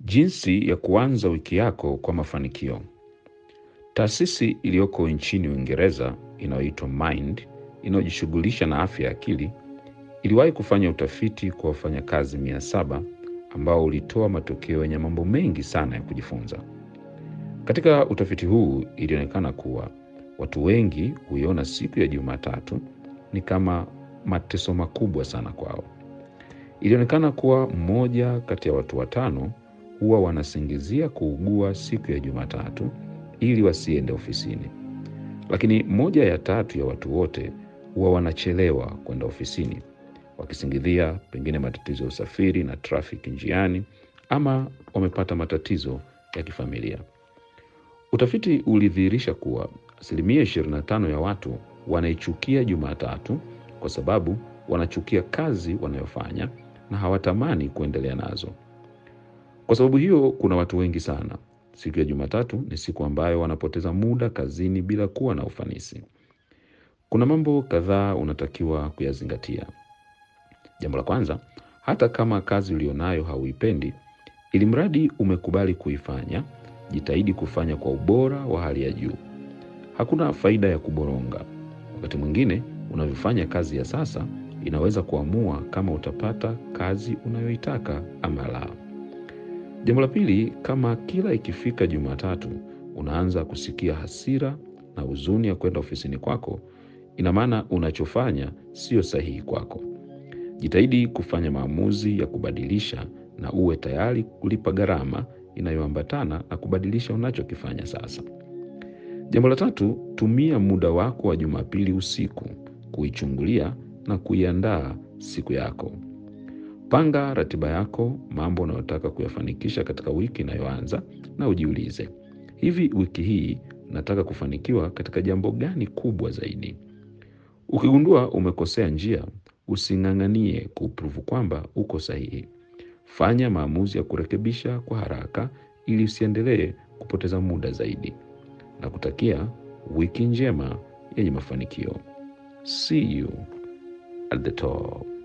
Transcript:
Jinsi ya kuanza wiki yako kwa mafanikio. Taasisi iliyoko nchini Uingereza inayoitwa Mind inayojishughulisha na afya ya akili iliwahi kufanya utafiti kwa wafanyakazi mia saba ambao ulitoa matokeo yenye mambo mengi sana ya kujifunza. Katika utafiti huu ilionekana kuwa watu wengi huiona siku ya Jumatatu ni kama mateso makubwa sana kwao. Ilionekana kuwa mmoja kati ya watu watano huwa wanasingizia kuugua siku ya Jumatatu ili wasiende ofisini, lakini moja ya tatu ya watu wote huwa wanachelewa kwenda ofisini wakisingizia pengine matatizo ya usafiri na trafiki njiani ama wamepata matatizo ya kifamilia. Utafiti ulidhihirisha kuwa asilimia 25 ya watu wanaichukia Jumatatu kwa sababu wanachukia kazi wanayofanya na hawatamani kuendelea nazo. Kwa sababu hiyo, kuna watu wengi sana, siku ya Jumatatu ni siku ambayo wanapoteza muda kazini bila kuwa na ufanisi. Kuna mambo kadhaa unatakiwa kuyazingatia. Jambo la kwanza, hata kama kazi ulionayo hauipendi, ili mradi umekubali kuifanya, jitahidi kufanya kwa ubora wa hali ya juu. Hakuna faida ya kuboronga. Wakati mwingine unavyofanya kazi ya sasa inaweza kuamua kama utapata kazi unayoitaka ama la. Jambo la pili, kama kila ikifika Jumatatu unaanza kusikia hasira na huzuni ya kwenda ofisini kwako, ina maana unachofanya sio sahihi kwako. Jitahidi kufanya maamuzi ya kubadilisha na uwe tayari kulipa gharama inayoambatana na kubadilisha unachokifanya sasa. Jambo la tatu, tumia muda wako wa Jumapili usiku kuichungulia na kuiandaa siku yako. Panga ratiba yako, mambo unayotaka kuyafanikisha katika wiki inayoanza, na ujiulize, hivi wiki hii nataka kufanikiwa katika jambo gani kubwa zaidi? Ukigundua umekosea njia, using'ang'anie kupruvu kwamba uko sahihi. Fanya maamuzi ya kurekebisha kwa haraka ili usiendelee kupoteza muda zaidi. Na kutakia wiki njema yenye mafanikio. See you at the top.